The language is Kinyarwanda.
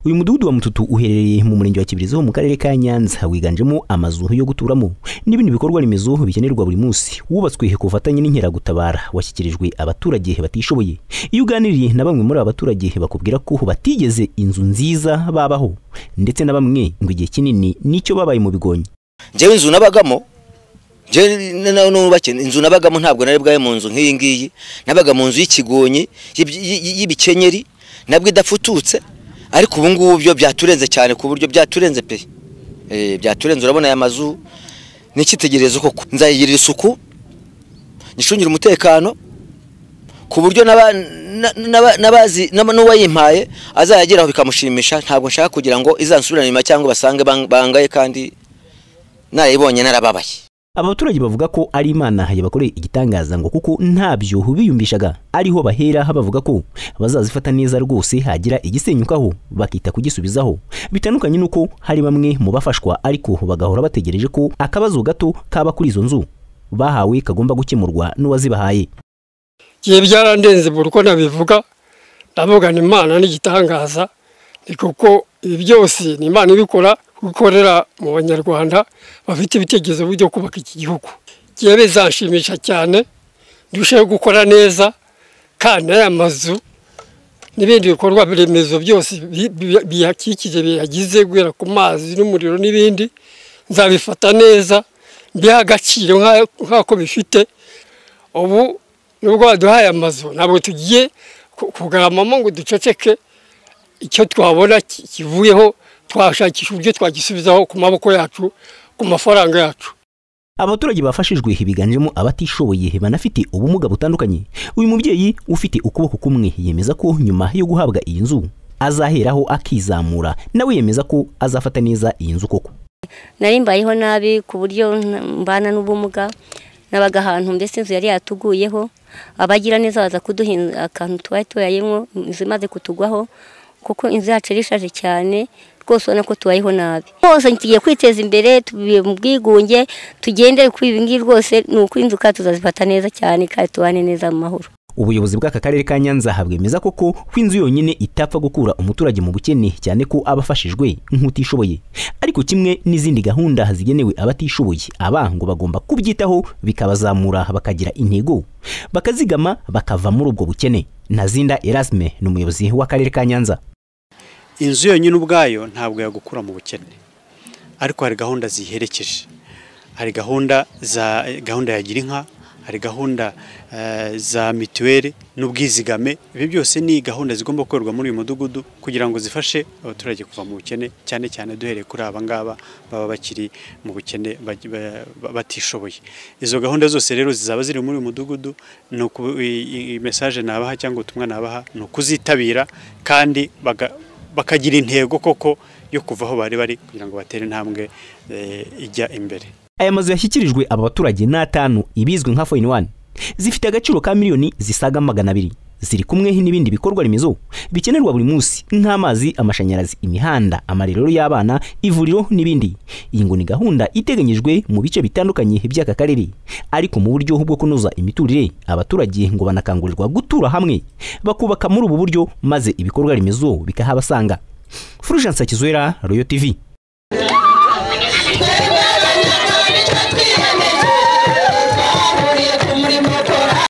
uyu mudugudu wa mututu uherereye mu murenge wa kibirizi ho mu karere ka nyanza wiganjemo amazu yo guturamo n'ibindi bikorwa remezo bikenerwa buri munsi wubatswe ku bufatanye n'inkeragutabara washyikirijwe abaturage batishoboye iyo uganiriye na bamwe muri aba baturage bakubwira ko batigeze inzu nziza babaho ndetse na bamwe ngo igihe kinini nicyo babaye mu bigonyi njyewe inzu nabagamo inzu nabagamo ntabwo nari bwawe mu nzu nk'iyi ngiyi nabaga mu nzu y'ikigonyi y'ibikenyeri nabwo idafututse ariko ubu ngubu byo byaturenze cyane ku buryo byaturenze pe byaturenze urabona aya mazu n'icyitegererezo koko nzayigirira isuku nyicungire umutekano ku buryo n'uwayimpaye azayageraho bikamushimisha ntabwo nshaka kugira ngo izansubirane inyuma cyangwa basange bangaye kandi narayibonye narababaye aba baturage bavuga ko ari imana yabakoreye igitangaza ngo kuko ntabyo biyumvishaga ariho bahera bavuga ko bazazifata neza rwose hagira igisenyukaho bakita kugisubizaho bitandukanye n'uko hari bamwe mu bafashwa ariko bagahora bategereje ko akabazo gato kaba kuri izo nzu bahawe kagomba gukemurwa n'uwazibahaye igihe byarandenze buri uko nabivuga navugana imana n'igitangaza ni kuko ibi byose ni imana ibikora gukorera mu banyarwanda bafite ibitekerezo byo kubaka iki gihugu igihe bizanshimisha cyane ndusheho gukora neza kandi aya mazu n'ibindi bikorwa remezo byose biyakikije biyagize guhera ku mazi n'umuriro n'ibindi nzabifata neza mbiha agaciro nk'ako bifite ubu nubwo baduhaye amazu ntabwo tugiye kugaramamo ngo duceceke icyo twabona kivuyeho twashakisha uburyo twagisubizaho ku maboko yacu ku mafaranga yacu abaturage bafashijwe biganjemo abatishoboye banafite ubumuga butandukanye uyu mubyeyi ufite ukuboko kumwe yemeza ko nyuma yo guhabwa iyi nzu azaheraho akizamura nawe yemeza ko azafata neza iyi nzu koko nari mbayeho nabi ku buryo mbana n'ubumuga nabaga ahantu mbese inzu yari yatuguyeho abagira neza baza kuduha akantu twari tuyayemo inzu imaze kutugwaho kuko inzu yacu irishaje cyane rwose ubona ko tubayeho nabi hose tugiye kwiteza imbere tubiye mu bwigunge tugendere kuri ibi ngibi rwose ni uko inzu kandi tuzazifata neza cyane kandi tubane neza mu mahoro ubuyobozi bw'aka karere ka nyanza bwemeza koko ko inzu yonyine itapfa gukura umuturage mu bukene cyane ko aba afashijwe nk'utishoboye ariko kimwe n'izindi gahunda zigenewe abatishoboye aba ngo bagomba kubyitaho bikabazamura bakagira intego bakazigama bakava muri ubwo bukene nazinda erasme ni umuyobozi w'akarere ka nyanza inzu yonyine ubwayo ntabwo yagukura mu bukene ariko hari gahunda ziherekeje hari gahunda za gahunda ya gira inka hari gahunda za mituweli n'ubwizigame ibi byose ni gahunda zigomba gukorwa muri uyu mudugudu kugira ngo zifashe abaturage kuva mu bukene cyane cyane duhereye kuri aba ngaba baba bakiri mu bukene batishoboye izo gahunda zose rero zizaba ziri muri uyu mudugudu mesaje nabaha cyangwa ubutumwa nabaha ni ukuzitabira kandi bakagira intego koko yo kuva aho bari bari kugira ngo batere intambwe ijya imbere aya mazu yashyikirijwe aba baturage ni atanu ibizwi nka foyini wani zifite agaciro ka miliyoni zisaga magana abiri ziri kumwe n'ibindi bikorwa remezo bikenerwa buri munsi nk'amazi amashanyarazi imihanda amarerero y'abana ivuriro n'ibindi iyi ngo ni gahunda iteganyijwe mu bice bitandukanye by'aka karere ariko mu buryo bwo kunoza imiturire abaturage ngo banakangurirwa gutura hamwe bakubaka muri ubu buryo maze ibikorwa remezo bikahabasanga furujansa kizwera royo tivi